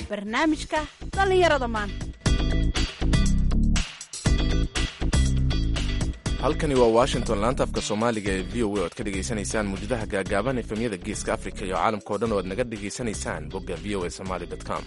barnaamijka dhallinyarada maanta halkani waa washington laanta afka soomaaliga ee v o a o ad ka dhegaysanaysaan muujadaha gaagaaban efemyada geeska afrika iyo caalamka o dhan oo aad naga dhegaysanaysaan bogga v o a somaly com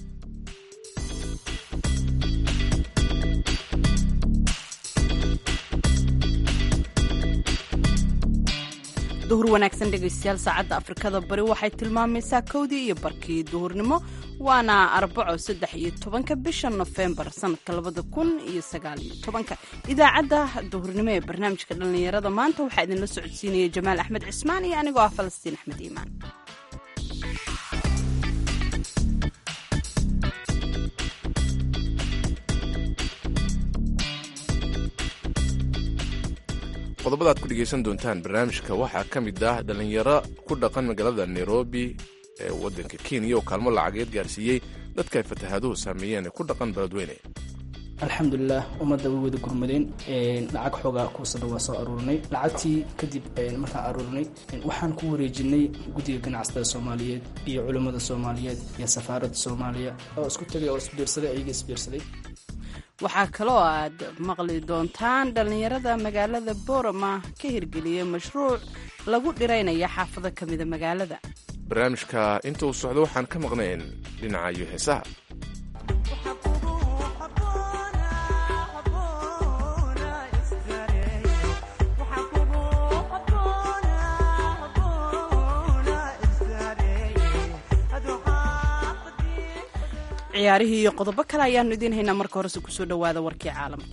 duhur wanaagsan dhegaystayaal saacadda afrikada bari waxay tilmaamaysaa kowdii iyo barkii duhurnimo waana arbaco saddex iyo tobanka bisha nofembar sanadka labada kun iyo sagaal iyo tobanka idaacadda duhurnimo ee barnaamijka dhallinyarada maanta waxaa idinla socodsiinaya jamaal axmed cismaan iyo anigoo ah falastiin axmed iimaan qodobada aad ku dhegaysan doontaan barnaamijka waxaa ka mid ah dhallinyaro ku dhaqan magaalada nairobi ee waddanka kenya oo kaalmo lacageed gaarsiiyey dadka ay fatahaaduhu saameeyeen ee ku dhaqan beledweyne alxamdulilah ummadda way wada gurmadeen lacag xoogaa kuusada waa soo aruurinay lacagtii kadib markaan aruurinay waxaan ku wareejinay guddiga ganacsatada soomaaliyeed iyo culimmada soomaaliyeed iyo safaaradda soomaaliya oo isku tagay oo isbiirsaday ayaga isbiirsaday waxaa kaloo aad maqli doontaan dhallinyarada magaalada boorama ka hirgeliyey mashruuc lagu dhiraynaya xaafado ka mida magaalada barnaamijka inta uu socdo waxaan ka maqnayn dhinaca iyo heesaha ciyaarihii iyo qodobo kale ayaanu idiin haynaa marka horese kusoo dhowaada warkii caalamka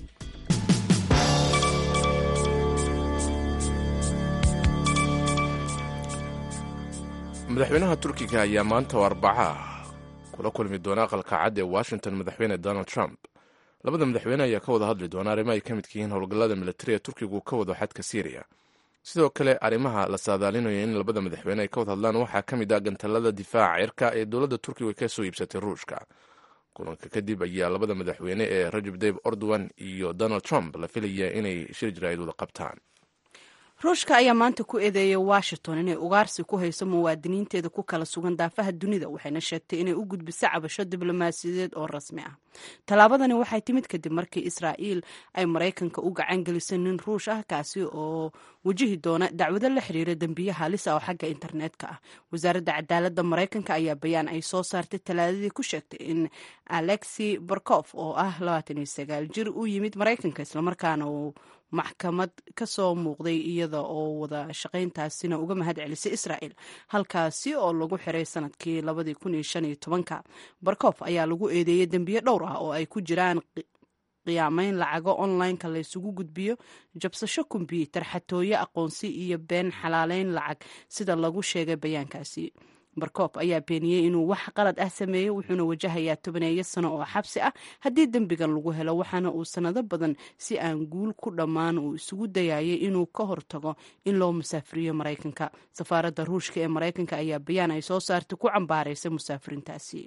madaxweynaha turkiga ayaa maanta oo arbaca kula kulmi doona aqalka cad ee washington madaxweyne donald trump labada madaxweyne ayaa ka wada hadli doona arrimo ay ka midka yihiin howlgallada militariga turkigu ka wado xadka syriya sidoo kale arrimaha la saadaalinayo in labada madaxweyne ay ka wad hadlaan waxaa ka mid ah gantalada difaaca cirka ee dowladda turkiga ka soo iibsatay ruushka kulanka kadib ayaa labada madaxweyne ee rajab dayb ordowan iyo donald trump la filaya inay shir jaraa'id wada qabtaan ruushka ayaa maanta ku eedeeyay washington inay ugaarsi ku hayso muwaadiniinteeda ku kala sugan daafaha dunida waxayna sheegtay inay u gudbiso cabasho diblomaasiyadeed oo rasmi ah tallaabadani waxay timid kadib markii israa'iil ay maraykanka u gacan gelisay nin ruush ah kaasi oo wajihi doona dacwado la xiriira dembiye halis ah oo xagga internetka ah wasaaradda cadaaladda maraykanka ayaa bayaan ay soo saartay talaadadii ku sheegtay in alexi barkof oo ah jir u yimid maraykanka islamarkaana uu maxkamad ka soo muuqday iyada oo wada shaqayntaasina uga mahad celisay israa'el halkaasi oo lagu xiray sanadkii barkof ayaa lagu eedeeyey dembiye dhowr ah oo ay ku jiraan qiyaamayn lacago online-ka laysugu gudbiyo jabsasho kombyuutar xatooyo aqoonsi iyo been xalaaleyn lacag sida lagu sheegay bayaankaasi barkof ayaa beeniyey inuu wax qalad ah sameeyey wuxuuna wajahayaa tobaneeyo sano oo xabsi ah haddii dembigan lagu helo waxaana uu sanado badan si aan guul ku dhammaan uu isugu dayayay inuu ka hortago in loo musaafiriyo maraykanka safaaradda ruushka ee maraykanka ayaa bayaan ay soo saartay ku cambaaraysay musaafiriintaasi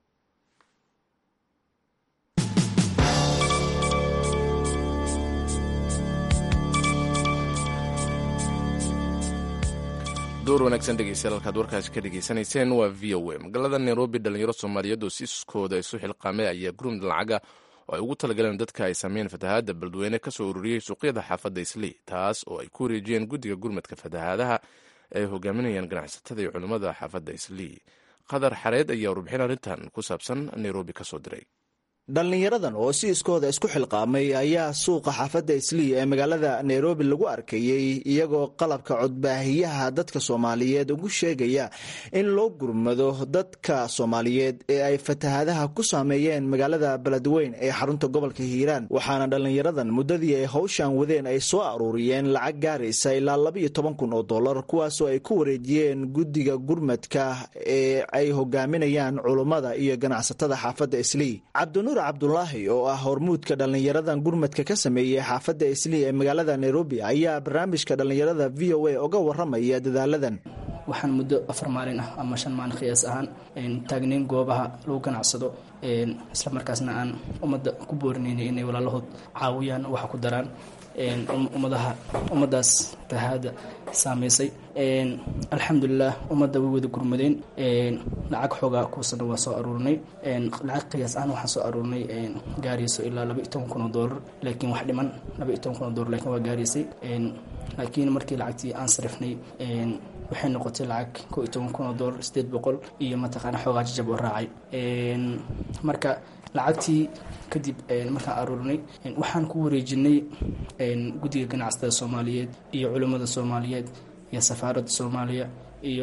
door wanaagsan dhegeystayaal halkaad warkaasi ka dhegaysanayseen waa v o a magaalada nairobi dhalinyaro soomaaliyeed oo siiskooda isu xilqaamay ayaa gurmud lacaga oo ay ugu talagaleen dadka ay sameeyeen fatahaadda beledweyne ka soo ururiyey suuqyada xaafadda islii taas oo ay ku wareejiyeen guddiga gurmadka fatahaadaha ay hogaaminayaan ganacsatada iyo culimmada xaafadda islii qadar xareed ayaa warbixin arrintan ku saabsan nairobi ka soo diray dhallinyaradan oo si iskooda isku xilqaamay ayaa suuqa xaafadda islii ee magaalada nairobi lagu arkayey iyagoo qalabka codbaahiyaha dadka soomaaliyeed ugu sheegaya in loo gurmado dadka soomaaliyeed ee ay fatahaadaha ku saameeyeen magaalada beledweyn ee xarunta gobolka hiiraan waxaana dhallinyaradan muddadii ay howshan wadeen ay soo aruuriyeen lacag gaaraysa ilaa labaiyo toban kun oo dollar kuwaasoo ay ku wareejiyeen guddiga gurmadka ee ay hogaaminayaan culummada iyo ganacsatada xaafadda islii cabdulaahi oo ah hormuudka dhallinyaradan gurmadka ka sameeyey xaafadda islii ee magaalada nairobi ayaa barnaamijka dhallinyarada v o a uga waramaya dadaaladan waxaan muddo afar maalin ah ama shan maalin khiyaas ahaan taagnayn goobaha lagu ganacsado isla markaasna aan ummadda ku boorinaynay inay walaalahood caawiyaan waxa ku daraan ummadaha ummaddaas fatahaada saameysay alxamdulilah ummadda way wada gurmadeen lacag xoogaa kuusana waa soo aruurinay lacag qiyaas ahaan waxaan soo aruurinay gaarayso ilaa laba iyo toban kun oo doolar laakiin wax dhiman laba iyo toban kun oo doolar laakiin waa gaaraysay laakiin markii lacagtii aan sarifnay waxay noqotay lacag ko iyo toban kun oo doolar sideed boqol iyo mataqaana xoogaa jajab oo raacay marka lacagtii kadib markaan aruurinay waxaan ku wareejinay guddiga ganacsatada soomaaliyeed iyo culimmada soomaaliyeed iyo safaaradda soomaaliya iyo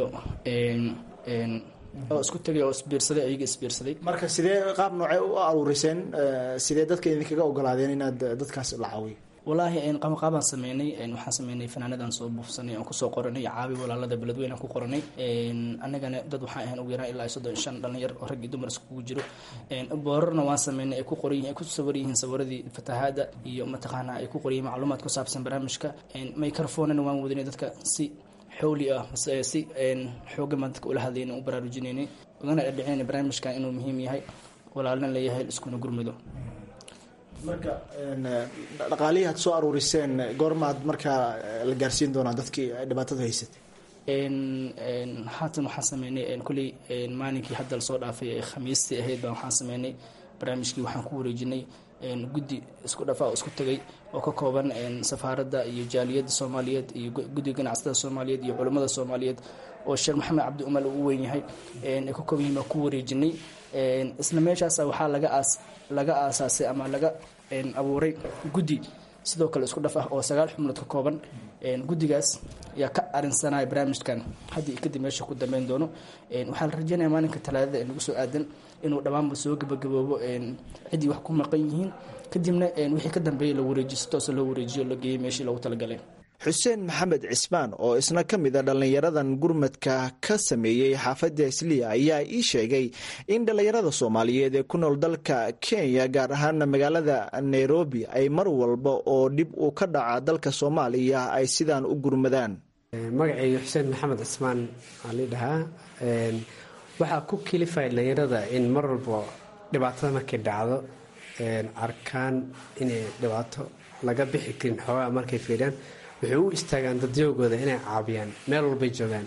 oo isku tegay oo isbiirsaday ayaga isbiirsaday marka sidee qaab noocee u aruuriseen sidee dadka idinkaga ogolaadeen inaad dadkaas la caawiyo walaahi qabanqaabaan sameynay waxaan sameynay fanaanadaan soo buufsanay aan kusoo qoranay caabi walaalada beledweyn aan ku qoranay anagana dad waxaan ahayn ugu yaraan ilaa soddon shan dhalinyar oo rag iyo dumar iskugu jiro boorarna waan sameynay ay ku qoran yihiin ay ku sawaran yihiin sawiradii fatahaada iyo mataqaana ay ku qoran yihiin macluumaad ku saabsan barnaamijka microphonena waan wadinay dadka si xowli ah si xoogan baan dadka ula hadlayna u baraarujinaynay ugana dhadhicinayna barnaamijkan inuu muhiim yahay walaalna leeyahay iskuna gurmado marka dhaqaalihii aad soo aruuriseen goormaad markaa la gaarsiin doonaa dadkii dhibaatada haysatay haatan waxaan sameynay kulley maalinkii hadda lasoo dhaafay ee khamiistii ahayd baan waxaan sameynay barnaamijkii waxaan ku wareejinay guddi isku dhafa oo isku tegay oo ka kooban safaaradda iyo jaaliyadda soomaaliyeed iyo guddiga ganacsatada soomaaliyeed iyo culammada soomaaliyeed oo sheekh maxamed cabdi umal uu weyn yahay ay ka kooban yihiin baan ku wareejinay isla meeshaasa waxaa laga aas laga aasaasay ama laga abuuray guddi sidoo kale isku dhaf ah oo sagaal xubnood ka kooban guddigaas ayaa ka arinsanaya barnaamijkan haddii kadib meesha ku dambeyn doono waxaa la rajeynaya maalinka talaadada ee nagu soo aadan inuu dhammaanba soo gabagaboobo ciddii wax ku maqan yihiin kadibna wixii ka dambeeyay la wareejiyo si toosa loo wareejiyo la geeyey meeshii loogu talagalay xuseen maxamed cismaan oo isna ka mid a dhallinyaradan gurmadka ka sameeyey xaafadda isliya ayaa ii sheegay in dhallinyarada soomaaliyeed ee ku nool dalka kenya gaar ahaana magaalada nairobi ay mar walba oo dhib uu ka dhaca dalka soomaaliya ay sidaan u gurmadaan magacayga xuseen maxamed cismaan aa lii dhahaa waxaa ku kilifaya dhallinyarada in mar walba dhibaatada markay dhacdo arkaan inay dhibaato laga bixi karin xoogaa markay fiiriyaan waxay u istaagaan dadyoogooda inay caabiyaan meel walbay joogaan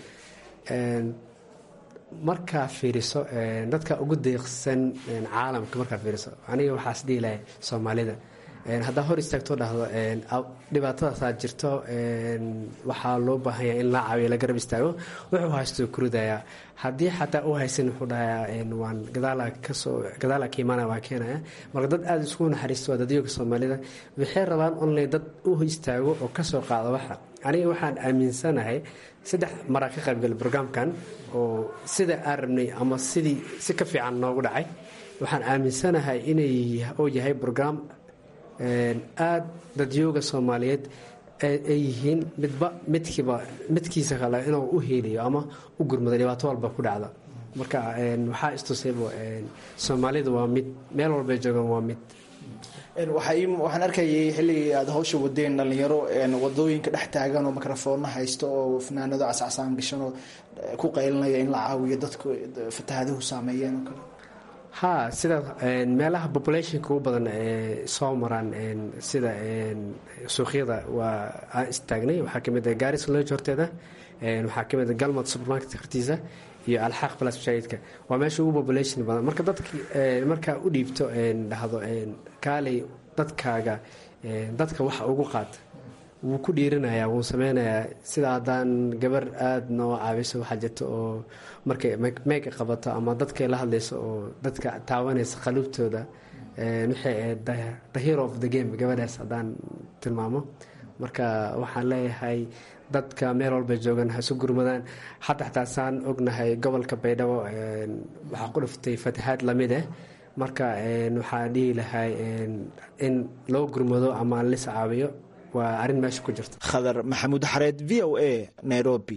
markaa fiiriso dadka ugu deeqsan caalamka markaa fiiriso aniga waxaas dhihi lahay soomaalida haddaa hor istaagtoo dhahdo dhibaatadaasaa jirto waxaa loo baahanya in la caabiyo la garab istaago wuxuu haysto kuridayaa haddii xataa u haysan wuxuu dhahayaa waan gadaala ka imaanaya waan keenaya marka dad aada isku naxariisto waa dadyooga soomaalida waxay rabaan online dad u istaago oo kasoo qaada waxa aniga waxaan aaminsanahay saddex maraa ka qaybgalay brograamkan oo sida aan rabnay ama sidii si ka fiican noogu dhacay waxaan aaminsanahay inay uu yahay brograam aada dadyooga soomaaliyeed ay yihiin midba midkiiba midkiisa kale inuu u heelayo ama u gurmado dhibaato walba ku dhacda marka waxaa istusayba soomaalida waa mid meel walbay joogaan waa mid waxaan arkayay xilligii aad hawsha wadeen dhalinyaro wadooyinka dhex taagan oo mikrofoono haysto oo fanaanado cascasaan gashan oo ku qaylinaya in la caawiyo dadku fatahaadahu saameeyeen oo kale ha sida meelaha populationka ugu badan ee soo maraan sida suuqyada waa aan istaagnay waxaa kamid ah garis lodge horteeda waxaa kamid ah galmad supermarket hortiisa iyo alxaaq plus mashaahidka waa meesha ugu population badan marka dadki markaa u dhiibto dhahdo kaalay dadkaaga dadka waxa ugu qaata wuu ku dhiiranayaa wuu sameynayaa sida haddaan gabar aada noo caawiso waxaa jirta oo markay meega qabato ama dadkay la hadlayso oo dadka taabanaysa qaluubtooda waxay ahayd the hero of the game gabadhaas haddaan tilmaamo marka waxaan leeyahay dadka meel walba joogan ha isu gurmadaan hadda xataa saan ognahay gobolka baydhabo waxaa ku dhiftay fatahaad lamid ah marka waxaa dhihi lahay in loo gurmado ama lis caawiyo waa arrin meesha ku jirta khadar maxamuud xareed v o a nairobi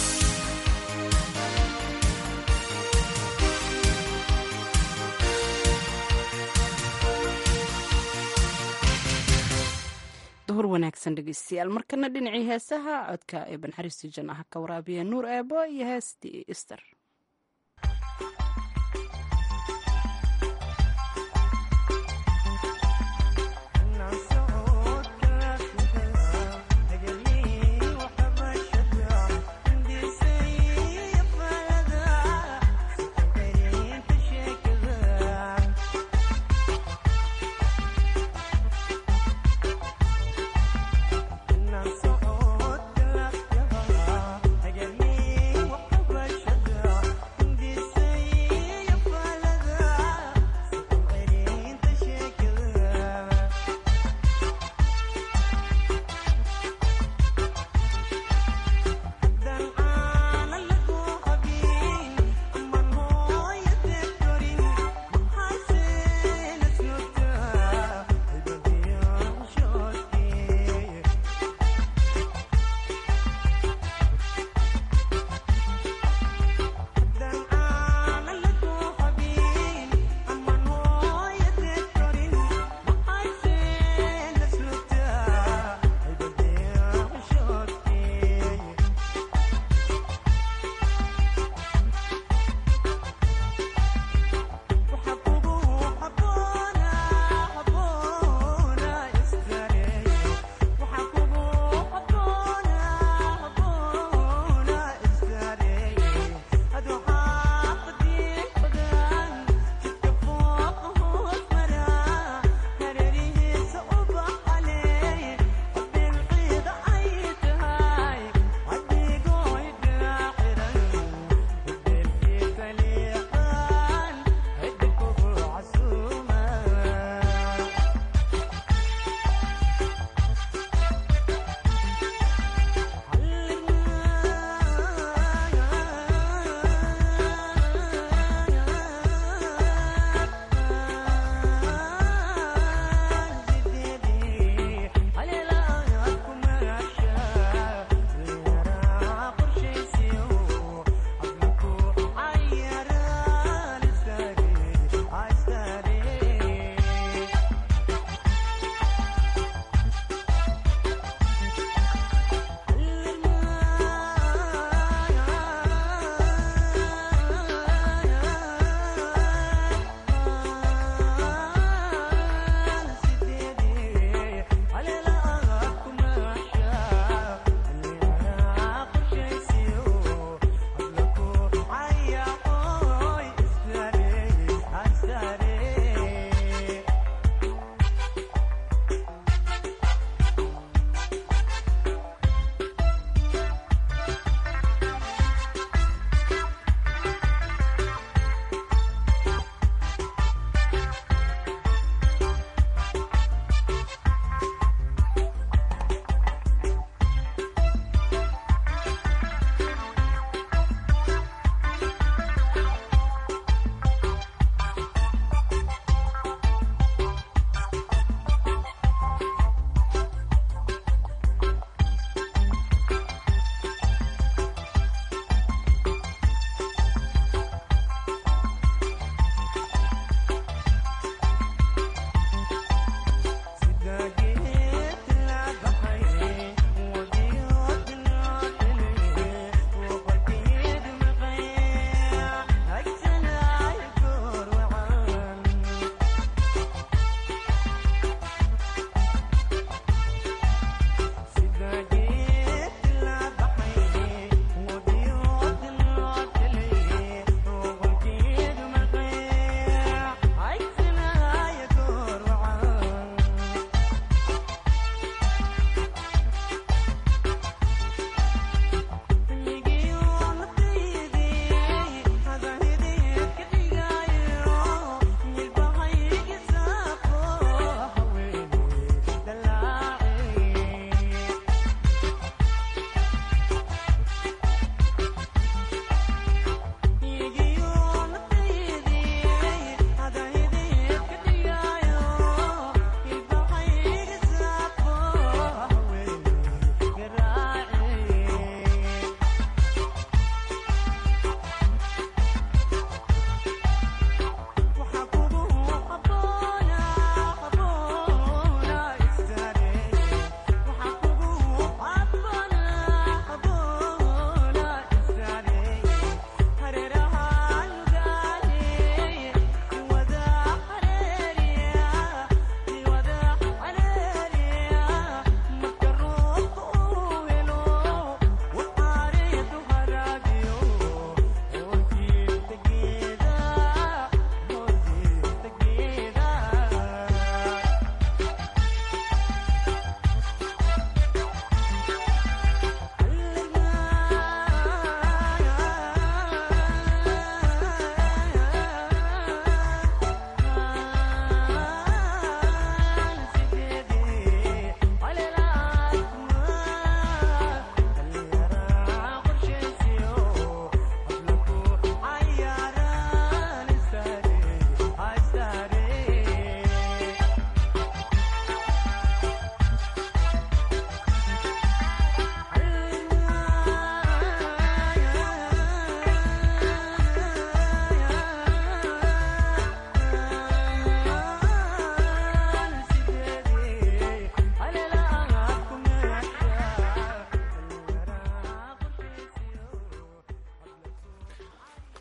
duhur wanaagsan dhegeystayaal markana dhinacii heesaha codka ee banxariistii jannaha ka waraabiya nuur eebo iyo heestii ister Thank you.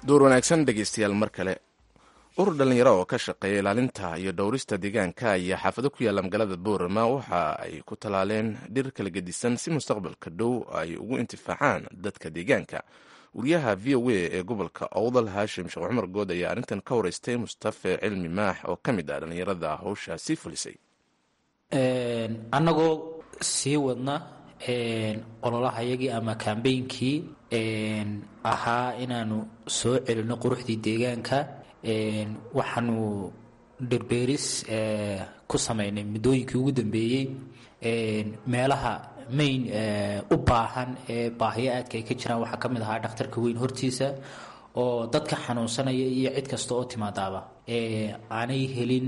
door wanaagsan dhegeystayaal mar kale urur dhallinyaro oo ka shaqeeya ilaalinta iyo dhowrista deegaanka ayaa xaafado ku yaalla magaalada boorama waxa ay ku talaaleen dhir kala gedisan si mustaqbalka dhow ay ugu intifaacaan dadka deegaanka wariyaha v o a ee gobolka owdal haashim sheekh cumar good ayaa arrintan ka wareystay mustafe cilmi maax oo ka mid ah dhallinyarada howshaasi fulisay annagoo sii wadna ololahayagii ama kambeynkii ahaa inaanu soo celino quruxdii deegaanka waxaanu dhirbeeris ku samaynay muddooyinkii ugu dambeeyey meelaha mayn u baahan ee baahiyo aadka ay ka jiraan waxaa ka mid ahaa dhakhtarka weyn hortiisa oo dadka xanuunsanaya iyo cid kasta oo timaadaaba aanay helin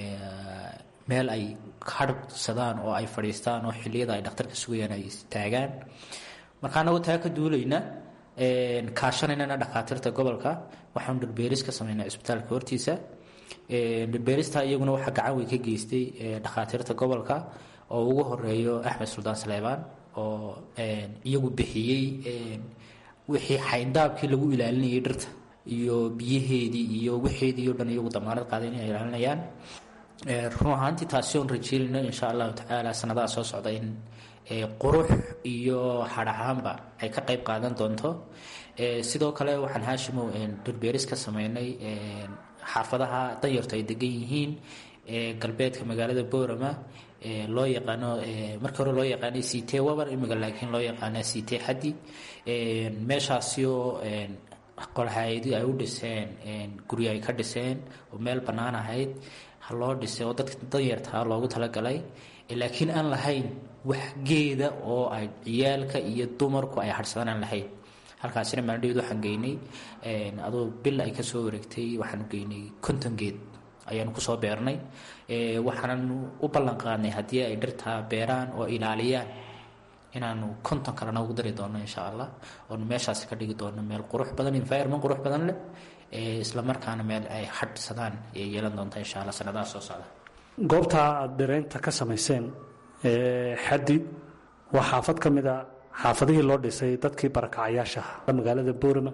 meel ay hadhsadaan oo ay fadhiistaan oo xilliyada ay dhakhtarka sugayaan ay istaagaan marka anagoo taa ka duulayna kaashanaynana dhakhaatiirta gobolka waxaanu dhirbeeris ka samaynaa cisbitaalka hortiisa dhirbeerista iyaguna waxaa gacan weyn ka geystay dhakhaatiirta gobolka oo ugu horeeyo axmed suldaan saleebaan oo iyagu bixiyey wixii xayndaabkii lagu ilaalinayay dhirta iyo biyaheedii iyo wixeedii o dhan iyagu damaanad qaaday inay ilaalinayaan run ahaantii taasi oon rajeynayno insha allahu tacaala sanadaha soo socda in qurux iyo hadhahaanba ay ka qayb qaadan doonto sidoo kale waxaan haashimow dhirbeeris ka sameynay xaafadaha danyartu ay degan yihiin galbeedka magaalada boorama loo yaqaano markii hore loo yaqaanay ct wabar imiga laakiin loo yaqaana ct xaddi meeshaasi oo qolhaayadi ay u dhiseen guryo ay ka dhiseen oo meel bannaan ahayd ha loo dhisay oo dadka danyartaa loogu talagalay laakiin aan lahayn wax geeda oo ay ciyaalka iyo dumarku ay hadhsadaan aan lahayn halkaasina maaldhaweed waxaan geynay adoo bil ay kasoo wareegtay waxaanu geynay konton geed ayaanu kusoo beernay waxaananu u ballan qaadnay haddii ay dhirtaa beeraan oo ilaaliyaan inaanu konton kalena ugu dari doono insha allah oonu meeshaasi ka dhigi doono meel qurux badan environment qurux badan leh isla markaana meel ay hadhsadaan ay yeelan doonta insha allah sanadaha soo socda goobtaa aada dhiraynta ka samayseen xaddi waa xaafad ka mid a xaafadihii loo dhisay dadkii barakacayaasha ah magaalada boorama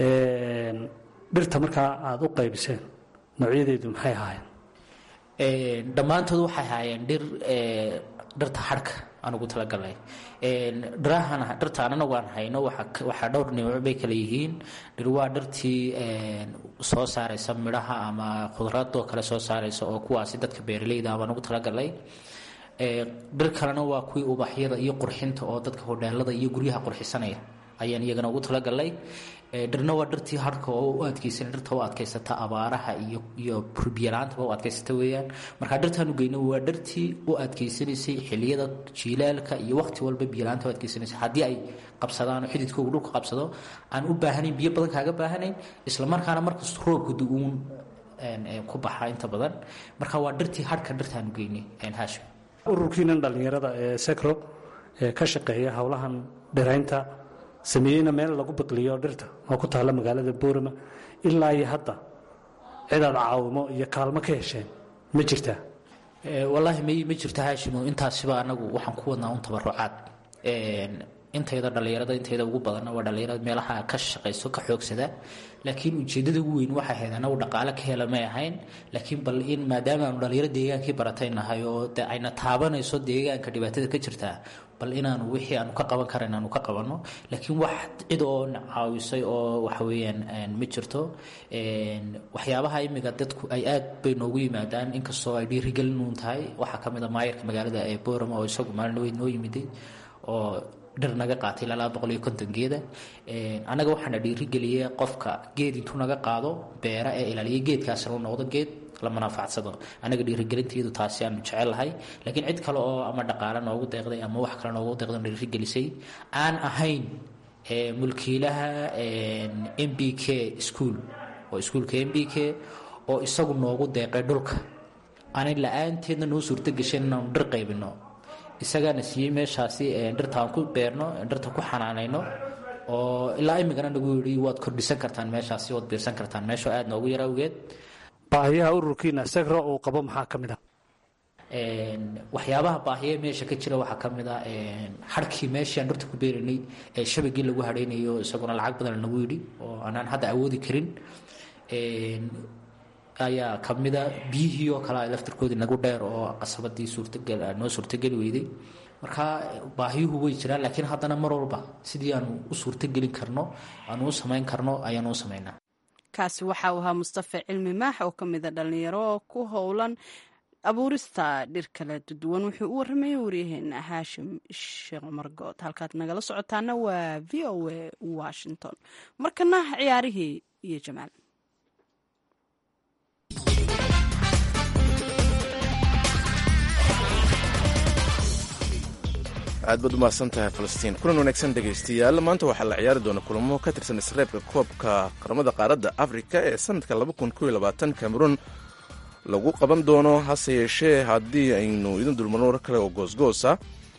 dhirta markaa aada u qaybiseen noocyadeedu maxay ahaayeen dhammaantood waxay ahaayeen dhir dhirta harhka aan ugu talagalnay dhirahan dhirtaan anagu aan hayno waxaa dhowr nimco bay kale yihiin dhir waa dhirtii soo saaraysa midhaha ama khudradoo kale soo saaraysa oo kuwaasi dadka beeraleyda baan ugu talagalnay dhir kalena waa kuwii ubaxyada iyo qurxinta oo dadka hodheelada iyo guryaha qurxisanaya ayaan iyagana ugu talagalnay dhirna waa dhirtii harhka oo u adkeysan dhirta u adkaysata abaaraha iyo iyo biyalaantaba u adkaysata weeyaan marka dhirtaanu geyno waa dhirtii u adkeysanaysay xiliyada jiilaalka iyo waqti walba biyalaanta u adkeysanaysay haddii ay qabsadaan oo xididkoogu dhulka qabsado aan u baahanayn biyo badan kaaga baahanayn isla markaana markas roobka du-uun ku baxa inta badan marka waa dhirtii harhka dhirtaanu geynay haashim ururkiinan dhallinyarada ee secro ee ka shaqeeya howlahan dhiraynta sameeyeyna meel lagu biqliyo dhirta oo ku taalla magaalada boorama ilaa iyo hadda cidaad caawimo iyo kaalmo ka hesheen ma jirtaa wallaahi may ma jirto haashimo intaasiba anagu waxaan ku wadnaa un tabarucaad intayda dhallinyarada intayda ugu badanna waa dhallinyarada meelaha ka shaqayso ka xoogsada laakiin ujeeddada ugu weyn waxay ahayd anagu dhaqaale ka hela may ahayn laakiin bal in maadaama aanu dhallinyaro deegaankii baratay nahay oo de ayna taabanayso deegaanka dhibaatada ka jirtaa bal inaanu wixii aanu ka qaban kara inaanu ka qabanno laakiin wax cid oo caawisay oo waxa weeyaan ma jirto waxyaabaha imiga dadku ay aad bay noogu yimaadaan inkastoo ay dhiirigelin tahay waxaa ka mid a maayarka magaalada ee boorama oo isagu maalin weyn noo yimiday oo dhir naga qaatay ilaa laba boqol iyo konton geeda annaga waxaana dhiirigeliyey qofka geed intuu naga qaado beera ee ilaaliya geedkaasna u noqdo geed la manaafacsado annaga dhiirigelinteedu taasi aanu jecelahay laakiin cid kale oo ama dhaqaale noogu deeqday ama wax kale noogu deeqday dhiirigelisay aan ahayn mulkiilaha m b k school oo iskuulka m b k oo isagu noogu deeqay dhulka aanay la-aanteedna noo suurto gashayn inaanu dhir qaybino isagaana siiyey meeshaasi dhirta aan ku beerno dhirta ku xanaanayno oo ilaa imigana nagu yidhi waad kordhisan kartaan meeshaasi waad biirsan kartaan meeshoo aad noogu yar awgeed baahiyaha ururkiina segro uu qabo maxaa ka mid ah waxyaabaha baahiye meesha ka jira waxaa ka mid a xarkii meeshii aan dhirta ku beeraynay ee shabagii lagu hadhaynayo isaguna lacag badan lagu yidhi oo aanaan hadda awoodi karin ayaa ka mida biyihii oo kale laftirkoodii nagu dheer oo qasabadii suurtagal noo suurtageli weyday marka baahiyuhu way jiraan laakiin haddana mar walba sidii aanu u suurtagelin karno aanu u samayn karno ayaanu u samaynaa kaasi waxa uu ahaa mustafa cilmi maax oo ka mida dhallinyaro ku howlan abuurista dhir kala duwan wuxuu u warramaya waryaheena haashim sheekh margood halkaad nagala socotaana waa v o a washington markana ciyaarihii iyo jamaal aad baad u mahadsan tahay falastiin kulan wanaagsan dhegaystayaal maanta waxaa la ciyaari doona kulamo ka tirsan isreebka koobka qaramada qaaradda afrika ee sanadka cameruun lagu qaban doono hase yeeshee haddii aynu idin dulmarno war kale oo goosgoosa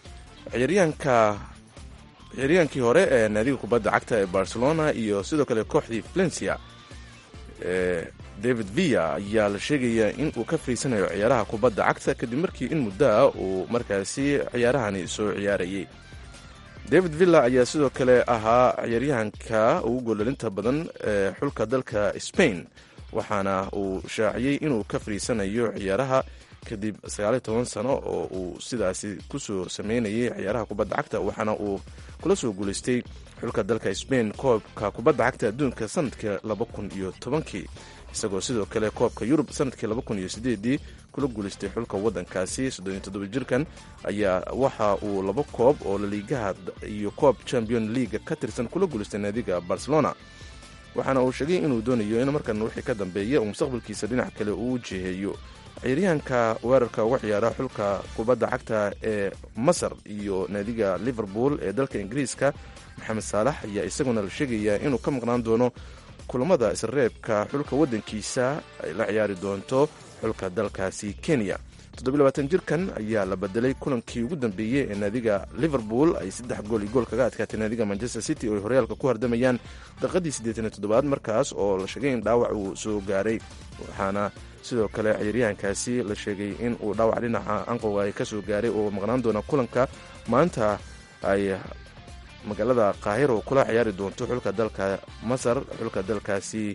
ciyaryaankii hore ee naadiga kubadda cagta ee barcelona iyo sidoo kale kooxdii valencia ee david villa ayaa la sheegayaa in uu ka fariisanayo ciyaaraha kubadda cagta kadib markii in muddoa uu markaasi ciyaarahani soo ciyaarayay david villa ayaa sidoo kale ahaa ciyaaryahanka ugu goolalinta badan ee xulka dalka spain waxaana uu shaaciyey inuu ka fariisanayo ciyaaraha kadib sagaaliyo toban sano oo uu sidaasi kusoo sameynayay ciyaaraha kubadda cagta waxaana uu kula soo guulaystay xulka dalka spain koobka kubadda cagta adduunka sanadka laba kun iyo tobankii isagoo sidoo kale koobka yurub sanadkii laba kun iyo sideedii kula guulaystay xulka waddankaasi soddoniyo toddoba jirkan ayaa waxa uu laba koob oo laliigaha iyo koob champion leaga ka tirsan kula guulaystay naadiga barcelona waxaana uu sheegay inuu doonayo in markan wixii ka dambeeya uu mustaqbalkiisa dhinac kale uu jiheeyo ciyaaryahanka weerarka uga ciyaara xulka kubadda cagta ee masar iyo naadiga liverpool ee dalka ingiriiska maxamed saalax ayaa isaguna la sheegayaa inuu ka maqnaan doono kulamada isreebka xulka waddankiisa ay la ciyaari doonto xulka dalkaasi kenya jirkan ayaa la bedelay kulankii ugu dambeeyey ee naadiga liverpool ay saddex gool iyo gool kaga adkaatay naadiga manchester city oo ay horyaalka ku hardamayaan daqiiqadii siddeetaniyo toddobaad markaas oo la sheegay in dhaawac uu soo gaaray waxaana sidoo kale ciyaaryahankaasi la sheegay in uu dhaawac dhinaca anqowga ay ka soo gaaray oo maqnaan doona kulanka maanta ay magaalada kaahiro kula ciyaari doonto xulka dalka masar xulka dalkaasi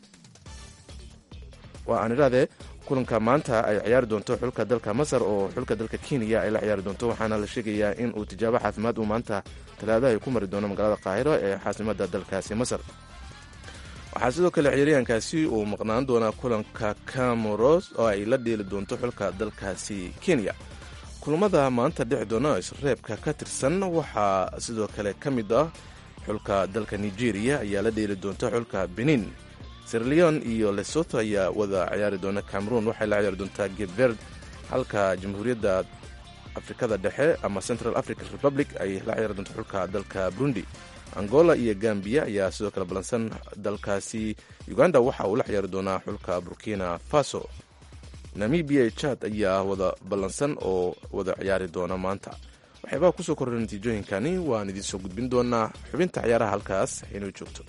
waa aan idhahdee kulanka maanta ay ciyaari doonto xulka dalka masar oo xulka dalka kenya ay la ciyaari doonto waxaana la sheegayaa in uu tijaabo caafimaad uu maanta talaadaha ay ku mari doono magaalada kaahiro ee caasimada dalkaasi masar waxaa sidoo kale ciyaaryahankaasi uu maqnaan doonaa kulanka camoros oo ay la dheeli doonto xulka dalkaasi kenya kulamada maanta dhici doona isreebka ka tirsan waxaa sidoo kale ka mid ah xulka dalka nigeria ayaa la dheeli doonta xulka benin sirleon iyo lesoto ayaa wada ciyaari doona cameroon waxay la ciyaari doontaa gebverd halka jamhuuriyadda afrikada dhexe ama central african republic ay la ciyaari doonto xulka dalka burundi angola iyo gambiya ayaa sidoo kale ballansan dalkaasi uganda waxa uu la ciyaari doonaa xulka burkina faso namibia iyo jad ayaa wada ballansan oo wada ciyaari doona maanta waxyaabaa kusoo korra natiijooyinkani waan idiin soo gudbin doonaa xubinta ciyaaraha halkaas inuu joogto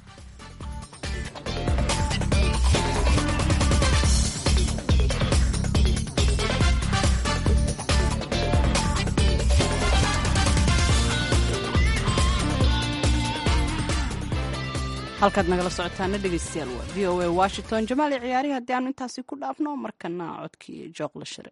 halkaad nagala socotaana dhegeystayaal waa v o a washington jamaali ciyaarihi haddii aanu intaasi ku dhaafno markana codkii jooqla shire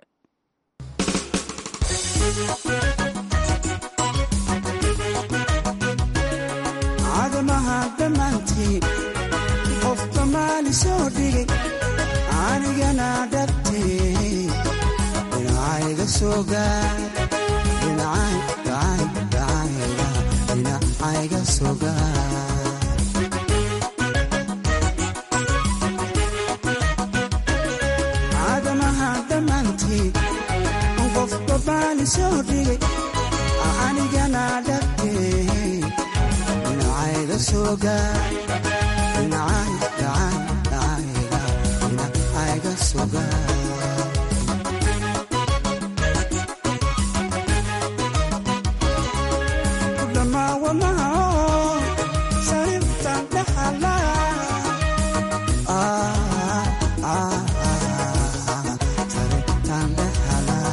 cadamaha dhammaantii qof damaali soo dhigay anigana dhabtee dhinacayga soo gaar dhinacayga soo gaar soo dhigay anigana dhabtee dhinacayga soo gaar dhinacayga soo gaar dhammaawamaha sariirtan dhaxala sariirtan dhaxala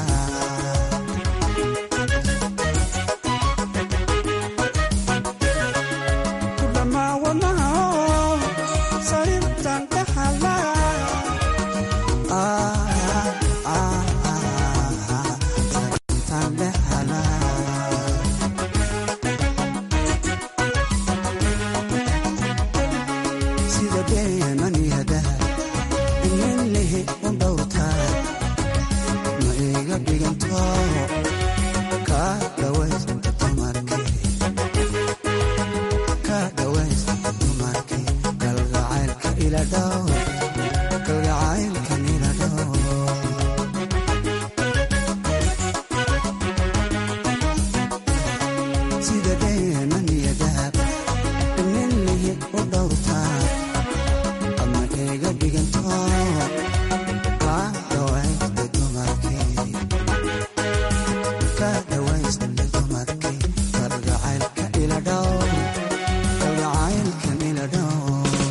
dumarkii kalgacaylka ila dhow kalgacaylkan ila dhow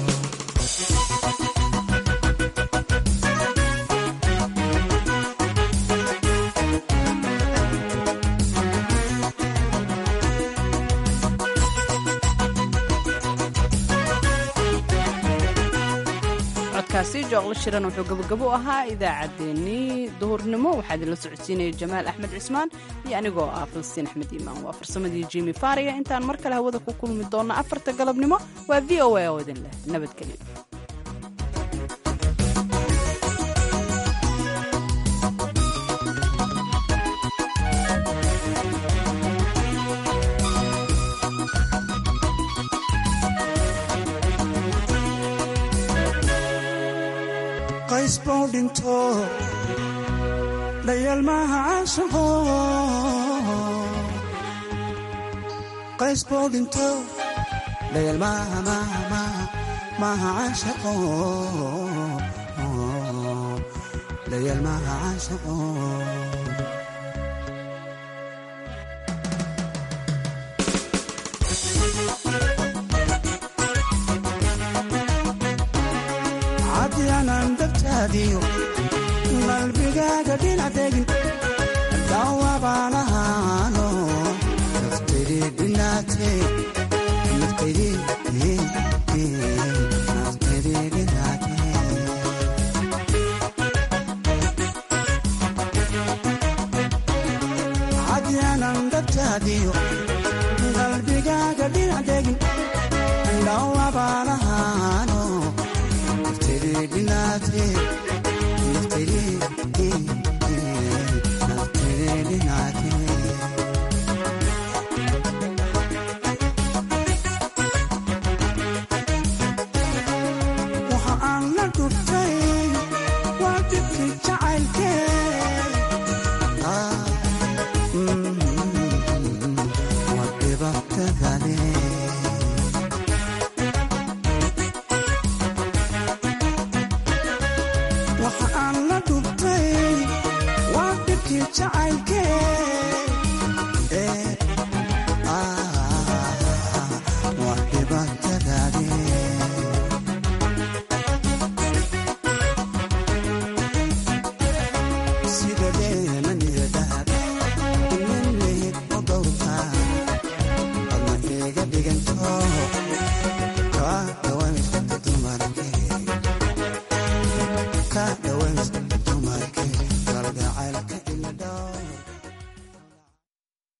codkaasi jooqla shiran wuxuu gabagabo u ahaa idaacaddeenii duhurnimo waxaa idinla socodsiinaya jamaal axmed cismaan iyo anigoo ah falastiin axmed iimaan waa farsamadii jimi faariya intaan mar kale hawada ku kulmi doonna afarta galabnimo waa v o a oo idin leh nabadgelyo qays buu dhinto dhayalmaha caashaqo qays buu dhinto dhayalmaha maha maha maha caashaqo dhayalmaha caashaqo cadyanan dabtaadiyo qalbigaaga dhinac degin daawabaan ahaano naftaydii dhinaatee naftaydii naftaydii dhinaatee cadyanan dabtaadiyo qalbigaaga dhinac degin daawabaan ahaano naftaydi dhinaatee